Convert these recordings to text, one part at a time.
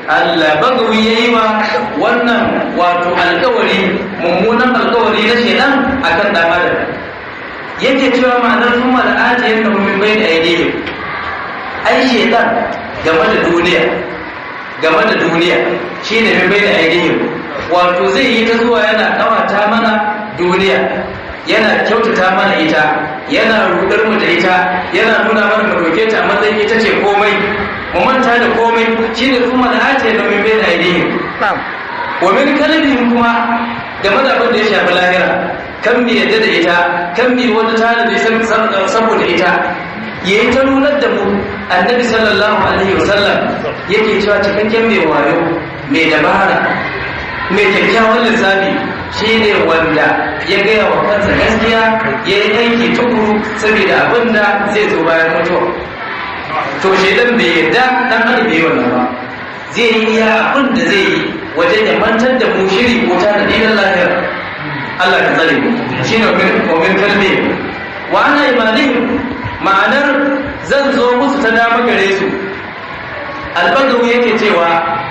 Allah bagawi ya yi wa wannan wato alkawari mummunan alkawari na shedan akan dan adam yake cewa ma'anar sun mala'ata yadda min bai da aidihim ai shedan game da duniya game da duniya shine min bai da aidihim wato zai yi ta zuwa yana kawata mana duniya yana kyautata mana ita yana rudar mu da ita yana nuna mana mu doke ta matsayin ita ce komai mu manta da komai shine kuma da ace da min bai da aidihim wa min kalbihim kuma game da abin da ya shafi lahira kan bi yadda da ita kan bi wata tanadi saboda ita ya yi ta nunar da mu annabi sallallahu alaihi wasallam yake cewa cikakken mai wayo mai dabara mai kyakkyawan lissafi shi ne wanda ya gaya wa kansa gaskiya ya yi aiki tukuru saboda abin da zai zo bayan mutuwa to shaidan bai yadda dan adam bai wannan ba zai yi iya abin da zai yi wajen ya mantar da mu shiri ko ta da dinin lahira Allah ka tsare mu shine wa min kalbi wa ana imanihim ma'anar zan zo musu ta dama gare su albagawi yake cewa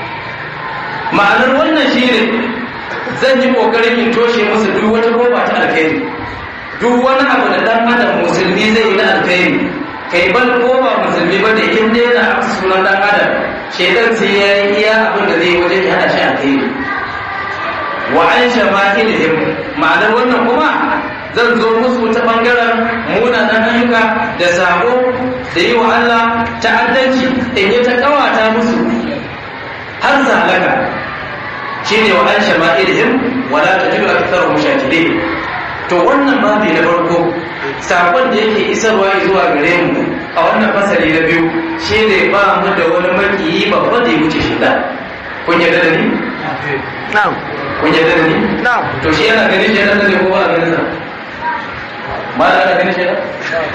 ma'anar wannan shine zan yi kokarin in toshe musu duk wata roba ta alkhairi duk wani abu da dan adam musulmi zai yi na alkhairi kai ban ko ba musulmi ba da in dai na sunan dan adam shaitan sai ya yi iya abin da zai wajen ya hada shi alkhairi wa an shama'ilihim ma'anar wannan kuma zan zo musu ta bangaren munanan ayyuka da sabo da yi wa Allah ta'addanci in yi ta kawata musu har zalaka shine wa an shama'ilihim wala tajidu aktharuhum shakirin to wannan babi na farko sakon da yake isarwa zuwa gare mu a wannan fasali na biyu shine ba mu da wani makiyi babba da ya wuce shi da kun yarda da ni na'am kun yarda da ni na'am to shi yana ganin shi da ne ko ba ganin sa ba da ana ganin shi da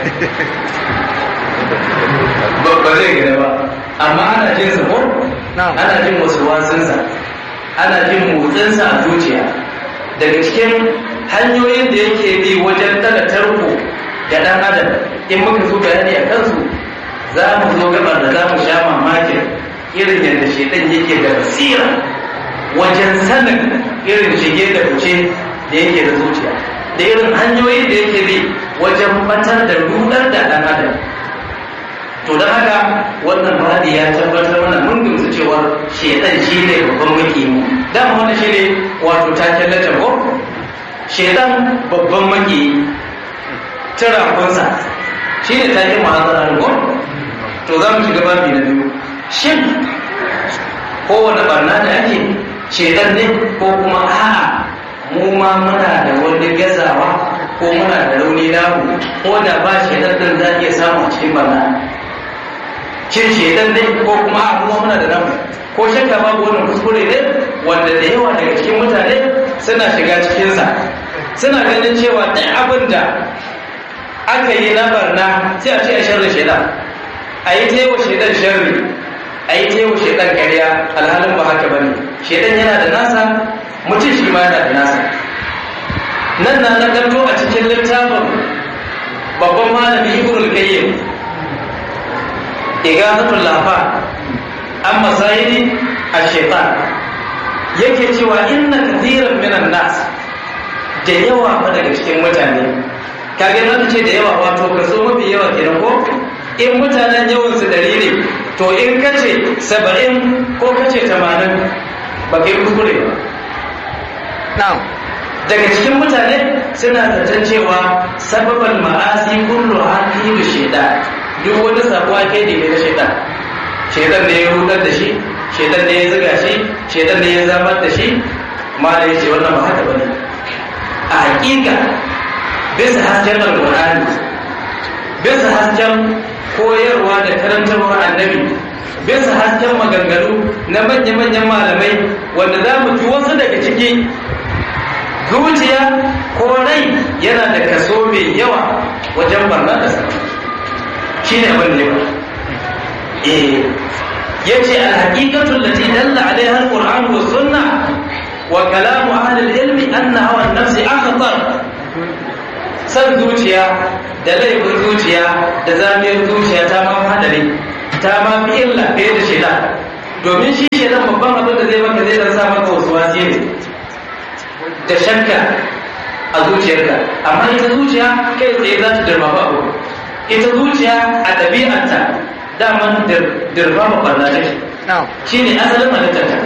ba ba zai gane ba amma ana jin sa ko Na'am. ana jin wasu wasunsa ana jin motsinsa a zuciya daga cikin hanyoyin da yake bi wajen daga tarko da ɗan adam in muka zo bayani a kansu za mu zo gabar da za mu sha mamakin irin yadda shaitan yake da basira wajen sanin irin shige da fice da yake da zuciya da irin hanyoyin da yake bi wajen batar da rudar da ɗan adam to don haka wannan bayani ya tabbatar mana mun gamsu cewa shedan shi ne babban makiyi dama wannan shi ne wato taken latar ko shedan babban makiyi tirakunsa shi ne taken mahazara ko to za mu shiga babi na biyu shin kowane barna da ake shedan ne ko kuma a'a mu ma muna da wani gazawa ko muna da rauni namu ko da ba shedan din za a iya samu a cikin barna cin shedan ne ko kuma a kuma muna da namu ko shakka babu wannan kuskure ne wanda da yawa daga cikin mutane suna shiga cikinsa suna ganin cewa duk abin da aka yi na barna sai a ce a sharri shedan a yi ta yi wa shedan sharri a yi ta yi wa shedan ƙarya alhalin ba haka ba ne shedan yana da nasa mutum shi ma yana da nasa nan na nagarto a cikin littafin babban malami ibnul qayyim igazatul lafa an masayidi a shaitan yake cewa inna kathiran minan nas da yawa fa daga cikin mutane kage na ce da yawa wato kaso mafi yawa kenan ko in mutanen yawan su dari ne to in kace saba'in ko kace tamanin ba kai kuskure ba na'am daga cikin mutane suna zaton cewa sababan ma'asi kullu hakilu shaitan duk wani sabuwa kai ne na shaitan shaitan ne ya rudar da shi shaitan ne ya zuga shi shaitan ne ya zamar da shi ma da yace wannan ba haka bane a hakika bisa hasken alqur'ani bisa hasken koyarwa da karantarwar annabi bisa hasken maganganu na manya-manyan malamai wanda za mu ji wasu daga ciki zuciya ko rai yana da kaso mai yawa wajen barna da sa shi ne abin da yawa eh yace al-haqiqatu allati dalla alaiha al-qur'an wa sunna wa kalamu ahli al-ilmi anna hawa an-nafs akhtar san zuciya da laifin zuciya da zamiyar zuciya ta ma hadari ta ma fi illa fiye da shida domin shi ke nan babban abin da zai maka zai dan sa maka wasu wasi ne da shakka a zuciyarka amma ita zuciya kai tsaye za ta dirmama abu ita zuciya a ɗabi'arta daman dirmama barna take shi ne asalin halittarta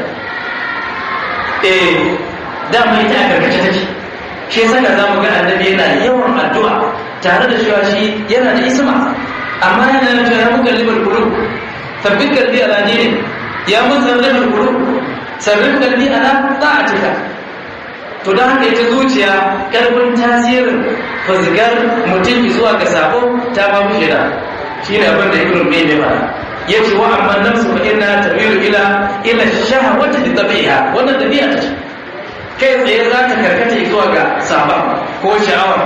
eh dama ita a karkace take shi saka za mu ga annabi yana yawan addu'a tare da cewa shi yana da isma amma yana da cewa ya muka libar kulu sabbin kalbi ala dini ya mun sarrafa kulu sarrafa kalbi ala ta'atika to don haka ita zuciya karfin tasirin fuzgar mutum zuwa ga sabo ta ba mu shida shi ne abin da ibn mai mai fara ya ce wa amma nafsu fa inna tabiru ila ila shahawati bi tabiha wannan tabi'a ce kai tsaye za ta karkata zuwa ga saba ko sha'awa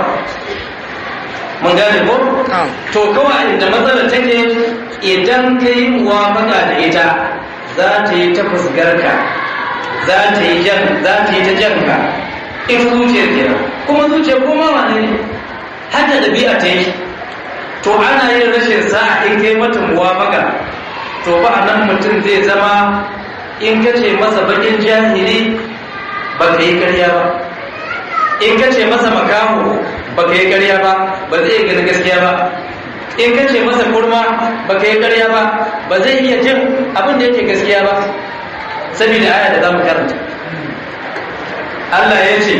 mun gane ko to kawai inda matsala take idan ka yi muwafaka da ita za ta yi ta fusgarka za ta yi jan za ta yi ta janka in zuciyar kenan kuma zuciyar koma wane ne hada ɗabi'a ta yi to ana yin rashin sa'a in kai mata muwafaka to ba a nan mutum zai zama in ka ce masa bakin jahili ba ka yi karya ba in ka ce masa makaho ba ka yi karya ba ba zai gani gaskiya ba in ka ce masa kurma ba ka yi karya ba ba zai iya jin abin da yake gaskiya ba saboda aya da za mu karanta Allah ya ce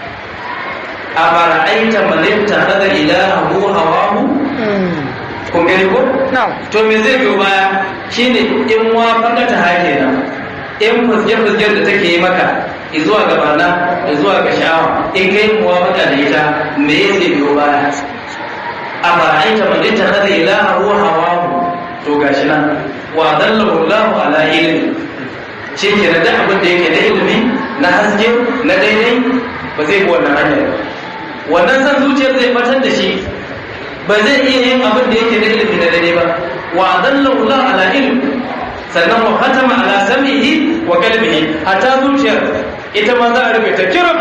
a fara'aita malitta hada ilahu hawahu kun gani ko? to me zai biyo baya shine in wa fakata hake nan in fusge-fusgen da take yi maka zuwa ga barna da zuwa ga sha'awa in kai muwa maka da ita me zai biyo baya a fara'aita malitta hada ilahu hawahu to gashi nan wa dallahu Allahu ala ilmi shi ke da abin da yake da ilimi na haske na daidai ba zai bi wannan hanyar wannan san zuciyar zai batar da shi ba zai iya yin abin da yake da ilimi na daidai ba wa adallahu Allah ala ilm sannan wa khatama ala sam'ihi wa qalbihi hatta zuciyar ita ma za a rufe ta kiram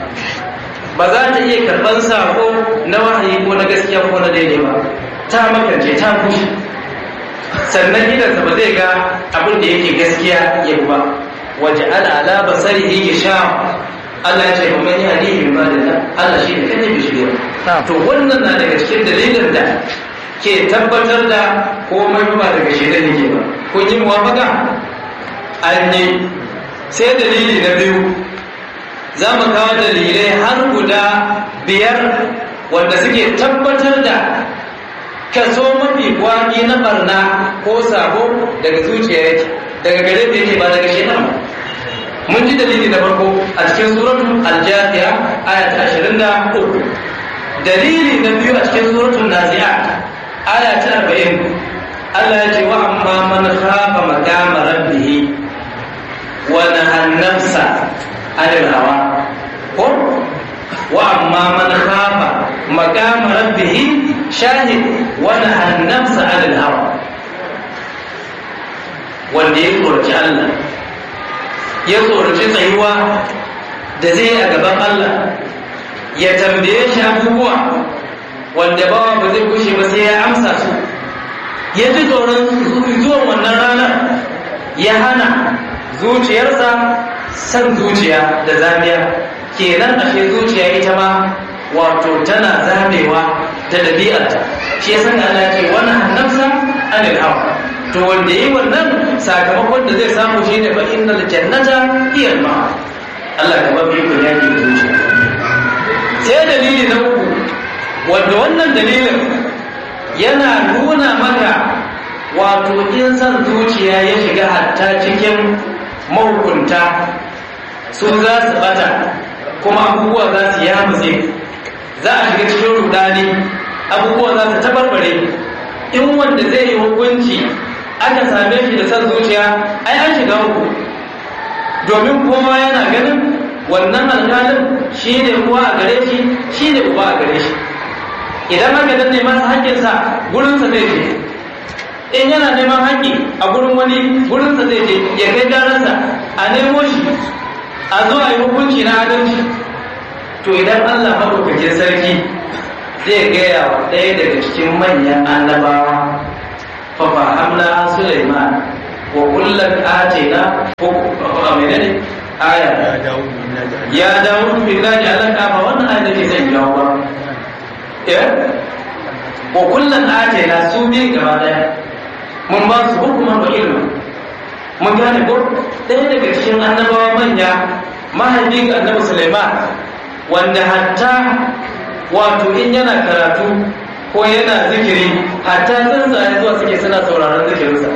ba za ta iya karban sako na wahayi ko na gaskiya ko na daidai ba ta makance ta kushe sannan gidansa ba zai ga abin da yake gaskiya ya ba waje ala ala basarihi gisha Allah ya ce ba man yahdihi min ba'dillah Allah shi da kane bishiriya to wannan na daga cikin dalilin da ke tabbatar da komai ba daga shirin yake ba kun yi muwafaka an yi sai dalili na biyu za mu kawo dalilai har guda biyar wanda suke tabbatar da kaso mafi kwaki na barna ko sabo daga zuciya yake daga gare da yake ba daga shedan ba mun ji dalili da farko a cikin suratul al-jafiya aya ta 23 dalili na biyu a cikin suratul nazi'at aya ta 40 Allah ya ce wa amma man khafa maqama rabbih wa nahan nafsa 'anil hawa ko wa amma man khafa maqama rabbih shahid wa nahan nafsa 'anil hawa wanda ya tsoraci Allah ya tsoraci tsayuwa da zai yi a gaban Allah ya tambaye shi abubuwa wanda bawa ba zai kushe ba sai ya amsa su ya ji tsoron zuwan wannan ranar ya hana zuciyarsa san zuciya da zamiya kenan ashe zuciya ita ma wato tana zamewa ta ɗabi'arta shi ya san Allah ce wannan hannunsa anil hawa to wanda yi wannan sakamakon da zai samu shi ne fa innal jannata hiya ma Allah ka babu iko yaki da zuciya sai dalili na uku wanda wannan dalilin yana nuna maka wato in san zuciya ya shiga hatta cikin mahukunta su za su bata kuma abubuwa za su yamutse za a shiga cikin rudani abubuwa za su tabarbare in wanda zai yi hukunci aka same shi da san zuciya ai an shiga uku domin kowa yana ganin wannan alƙalin shi ne uwa a gare shi shi ne uba a gare shi idan aka danne masa haƙƙinsa gurinsa zai je in yana neman haƙƙi a gurin wani gurinsa zai je ya kai garansa a nemo shi a zo a yi hukunci na adalci to idan allah maɗaukakin sarki zai gaya wa ɗaya daga cikin manyan annabawa fa fahamna Sulaiman wa kullum atena ko a menene aya ya dawo billahi alaka ba wannan aya take zai jawo ba eh wa kullum atena su bi gaba daya mun ba su hukuman wa ilmi mun gane ko ɗaya daga cikin annabawa manya mahaifin annabi Sulaiman wanda hatta wato in yana karatu ko yana zikiri hatta tsuntsaye zuwa suke suna sauraron zikirinsa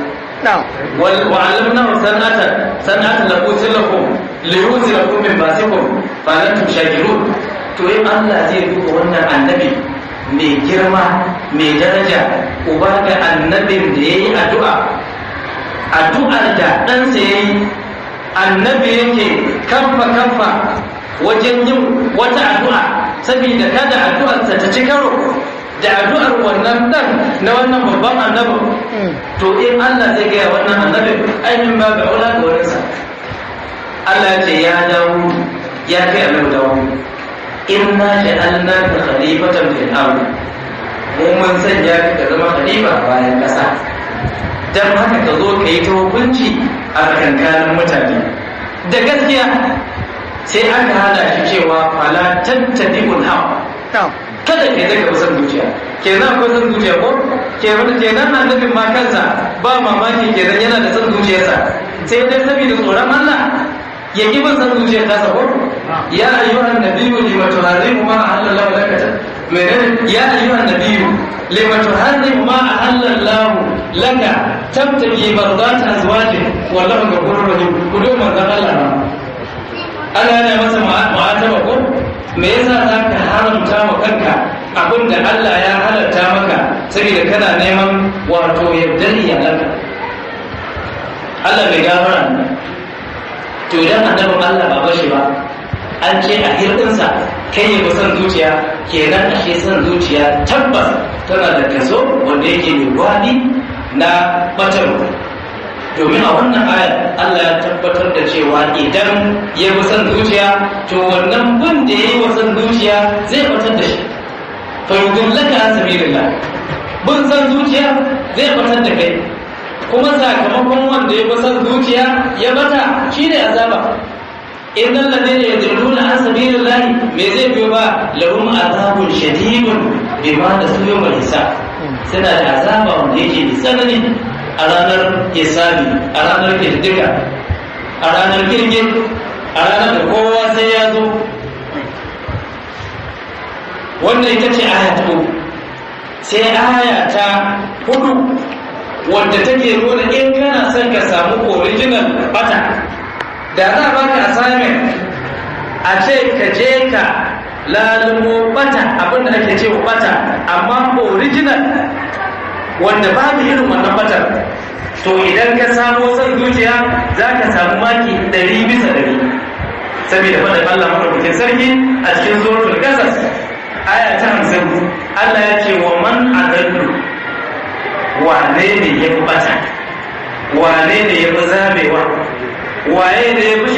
وعلمناه صنعة صنعة لقوت لكم ليوز لكم من باسكم فأنتم شاكرون to in Allah zai duba wannan annabi mai girma mai daraja uba ga annabin da ya yi addu'a addu'ar da ɗansa ya yi annabi yake kamfa kamfa wajen yin wata addu'a saboda kada addu'arsa ta ci karo da addu'ar wannan dan na wannan babban annabin to in Allah zai gaya wannan annabin ainihin ba ga aula ga wurinsa Allah ce ya dawo ya kai annabi dawo inna ja'alna ka khalifatan fil ard mu mun sanya ka zama khalifa bayan kasa dan haka ka zo ka yi ta hukunci a kankanin mutane da gaskiya sai aka hada shi cewa fala tattabi'ul hawa kada ke daga san zuciya kenan akwai san zuciya ko kenan kenan annabin ma kansa ba mamaki kenan yana da san zuciyarsa sai dai saboda tsoron Allah ya ki ban san zuciyar ta ko ya ayyuhan nabiyyu lima tuharrimu ma ahallallahu laka menene ya ayyuhan nabiyyu lima tuharrimu ma ahallallahu laka tabtagi marzat azwajik wallahu ghafurur rahim kudu manzon Allah Allah yana masa mu'ataba ko me yasa za ka haramta wa kanka abin da Allah ya halatta maka saboda kana neman wato yardar iyalanka Allah bai gafara to idan annabin Allah ba bashi ba an ce a hirɗinsa kai ya san zuciya kenan ashe san zuciya tabbas tana da kaso wanda yake mai gwani na batarwa domin a wannan ayar Allah ya tabbatar da cewa idan ya bi son zuciya to wannan bin da ya yi wa son zuciya zai batar da shi fa yudillaka an sabilillah bin son zuciya zai batar da kai kuma sakamakon wanda ya bi son zuciya ya bata shine azaba innal ladina yadilluna an sabilillah me zai biyo ba lahum azabun shadidun bima nasu yawmal hisab suna da azaba wanda yake da tsanani a ranar hisabi a ranar kirdiga a ranar girgin a ranar da kowa sai ya zo wannan ita ce aya ta uku sai aya ta hudu wadda take nuna in kana son ka samu original bata da za a baka assignment a ce ka je ka lalumo bata abinda ake ce bata amma original wanda babu irin wannan batar to idan ka samo son zuciya za ka samu maki ɗari bisa ɗari saboda faɗin Allah maɗaukakin sarki a cikin suratul qasas aya ta hamsin Allah ya ce wa man adallu wane ne ya fi bata wane ne ya fi zamewa waye ne ya fi